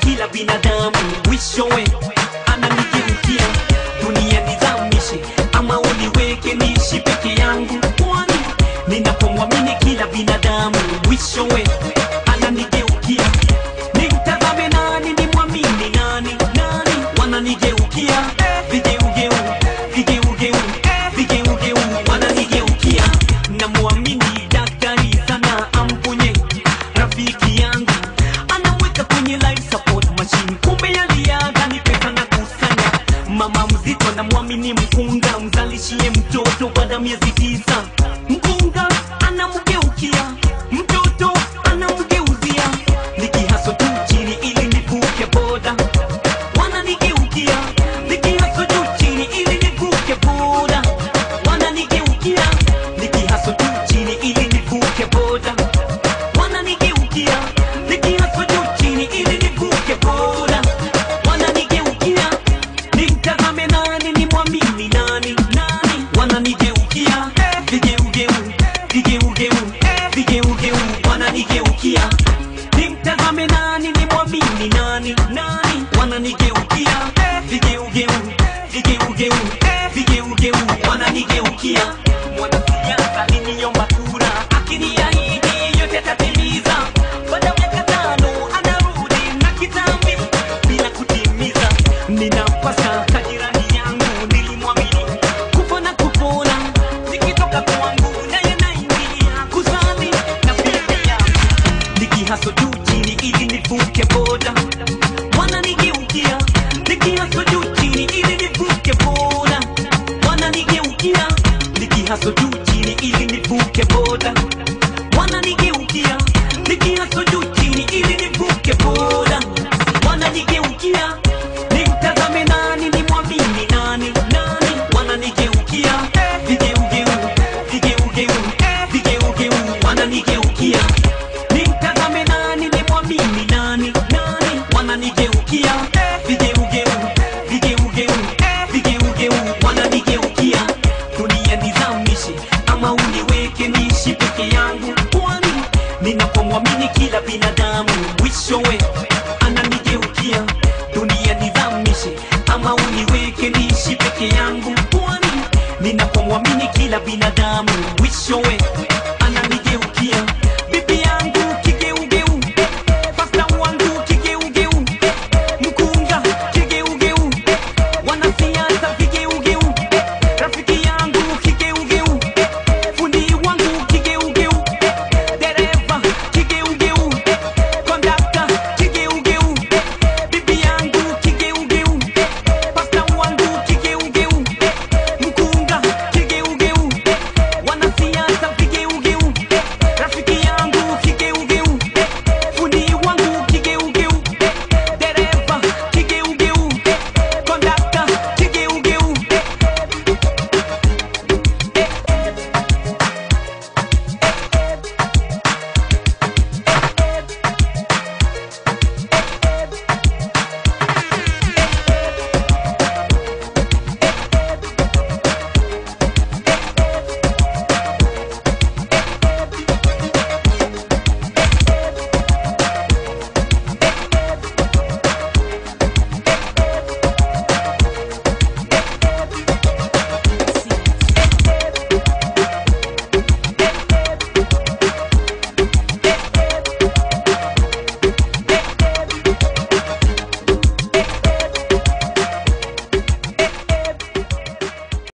kila binadamu mwishowe ananigeukia dunia nizamishe ama uniweke niishi peke yangu kwani ninapomwamini kila binadamu mwishowe ananigeukia nimtazame nani nimwamini nani nani wananigeukia vigeugeu vigeugeu vigeugeu wananigeukia namwamini daktari sana amponye rafiki yangu anamweka kwenye life support machine kumbe yaliaga ni pesa na kusanya mama mzito anamwamini mkunga mzalishie mtoto baada ya miezi tisa mkunga anamgeukia mtoto anamgeuzia nikihaso tu chini ili nivuke boda wananigeukia nikihaso tu chini ili nivuke boda wananigeukia nikihaso tu chini ili nivuke boda wananigeukia nikihaso tu chini ili nivuke boda wananigeukia nimtazame nani nimwamini nani nani wananigeukia vigeugeu vigeugeu vigeugeu wananigeukia nimtazame nani nimwamini nani nani wananigeukia vigeugeu vigeugeu vigeugeu wananigeukia mwanasiasa aliniomba kura akiniahidi yote atatimiza baada ya miaka tano anarudi na kitambi bila kutimiza ninapasa tajirani yangu nilimwamini kufa na kupona zikitoka kwangu naye naingia kuzani na pia nikihaso juu chini ili nivuke boda wananigeukia nikihaso juu chini ili nivuke boda wananigeukia nikihaso juu chini ili nivuke boda wananigeukia nikihaso juu chini ili nivuke boda wananigeukia nimtazame nani nimwamini nani nani wananigeukia vigeugeu vigeugeu vigeugeu wananigeukia nimtazame nani nimwamini nani nani wananigeukia vigeugeu vigeugeu vigeugeu wananigeukia dunia nizamishe ama uniweke niishi peke yangu kwani ninapomwamini kila binadamu mwishowe ananigeukia dunia nizamishe ama uniweke niishi peke yangu kwani ninapomwamini kila binadamu mwishowe